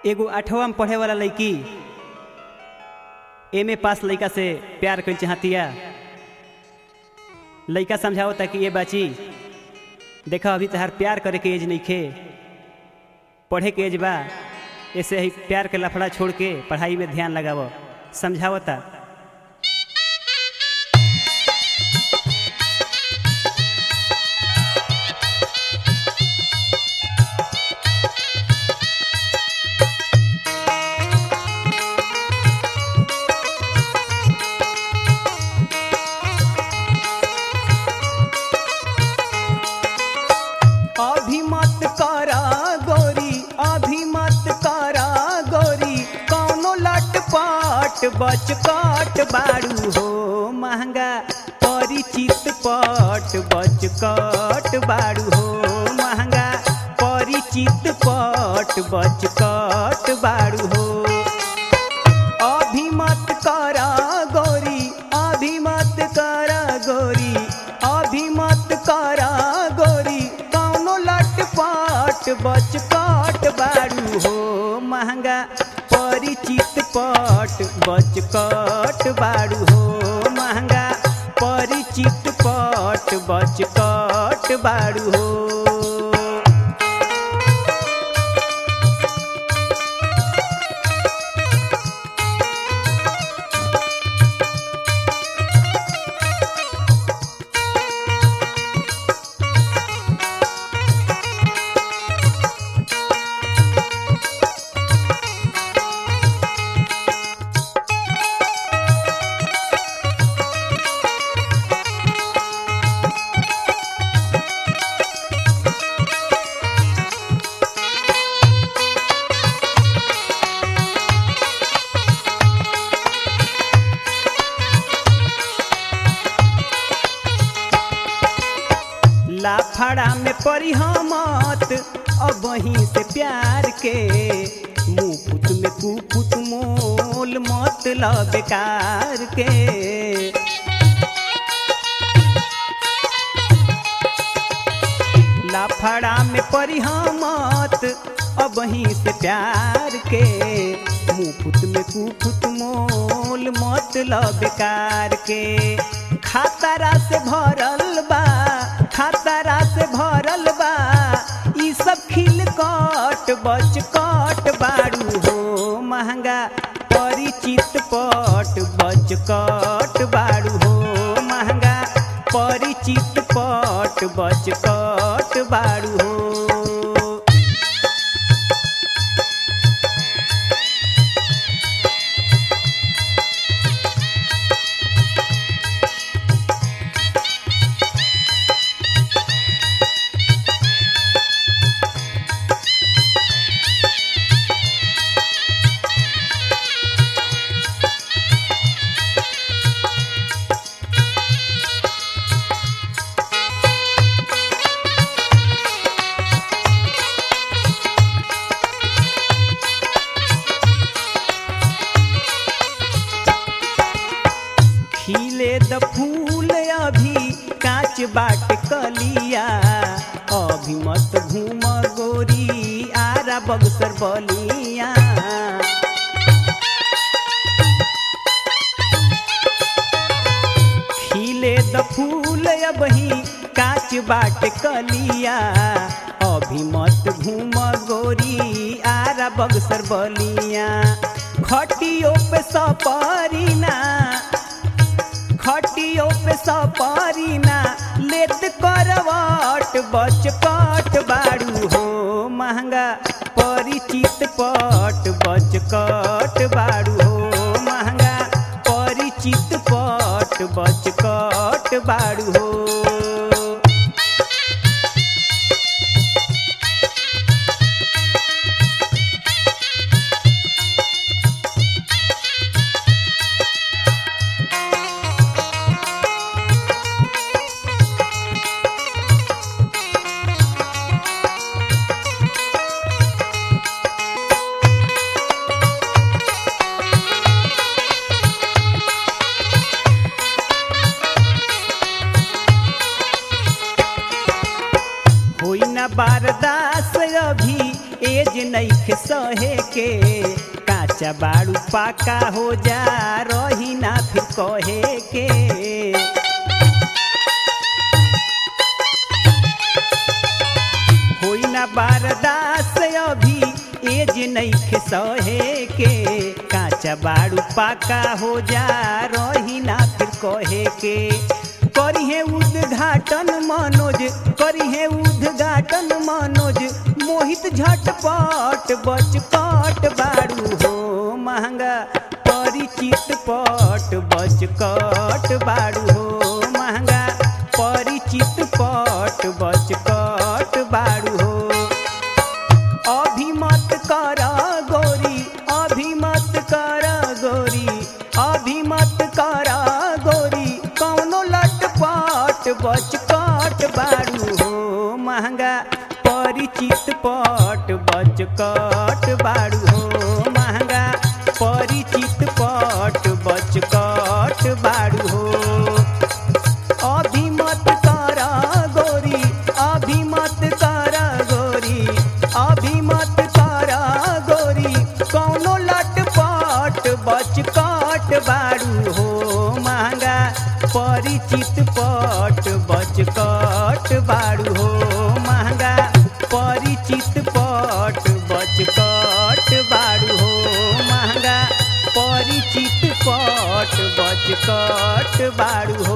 एगो आठवा में पढ़े वाला लड़की एम ए पास लड़का से प्यार कर चाहतिया लड़का समझावता कि ये बाची देखा अभी तहार प्यार करे के एज नहीं खे पढ़े के एज बा ऐसे ही प्यार के लफड़ा छोड़ के पढ़ाई में ध्यान लगाव समझावता अभी मत करा गोरी अभी मत करा गोरी कौनो लट पट बच कट बारू हो महंगा परिचित पट बच कट बारू हो महंगा परिचित पट बच कट बारू हो अभी मत करा गोरी अभी मत करा गोरी अभी मत करा गोरी कौनो लट पट बच कट बारू हो महंगा परिचित पट बच कट बारू हो महंगा परिचित पट बच कट बारू हो लाफड़ा में पड़ी हमत अब वहीं से प्यार के मुँह पुत में कुपुत मोल मतलब बेकार के लाफड़ा में पड़ी हमत अब वहीं से प्यार के मुँह पुत में कुपुत मोल मतलब बेकार के खातारा से भरल बा खातारा से भरल बा ई सब खिल कट बच कट बारू हो महंगा परिचित पट बच कट बारू हो महंगा परिचित पट बच कट बारू हो खिले द फूल अभी कांच बाट कलिया अभी मत घूम गोरी आरा बगसर बलिया खिले द फूल अबही कांच बाट कलिया अभी मत घूम गोरी आरा बगसर बलिया खटियो पे सपरीना खटियो पे सपरीना लेत करवट बच कट बारू हो महंगा परिचित पट बच कट बारू हो महंगा परिचित पट बच कट बारू हो बारदास अभी एज नईखे सहे के काचा बाड़ू पाका हो जा रही ना फिर कहे के होई ना बारदास अभी एज नईखे सहे के काचा बाड़ू पाका हो जा रही ना फिर कहे के करिहे उद्घाटन मनोज करिहे उद्घाटन मनोज मोहित झटपट बचकट बाड़ू हो महंगा परिचित पट बचकट बाड़ू हो महंगा परिचित पट बचकट बाड़ू हो अभिमत कर गोरी अभिमत कर गोरी अभिमत कर गोरी कौनो लटपट बचकट बाड़ू हो महंगा परिचित पट बचकट बाड़ू हो महंगा परिचित पट बचकट बाड़ू हो अभिमत कर गोरी अभिमत कर गोरी अभिमत कर गोरी कौनो लटपट बचकट बाड़ू हो महंगा परिचित पट बचकट बाड़ू हो महंगा परिचित पट बचकट बाड़ू हो महंगा परिचित पट बचकट बाड़ू हो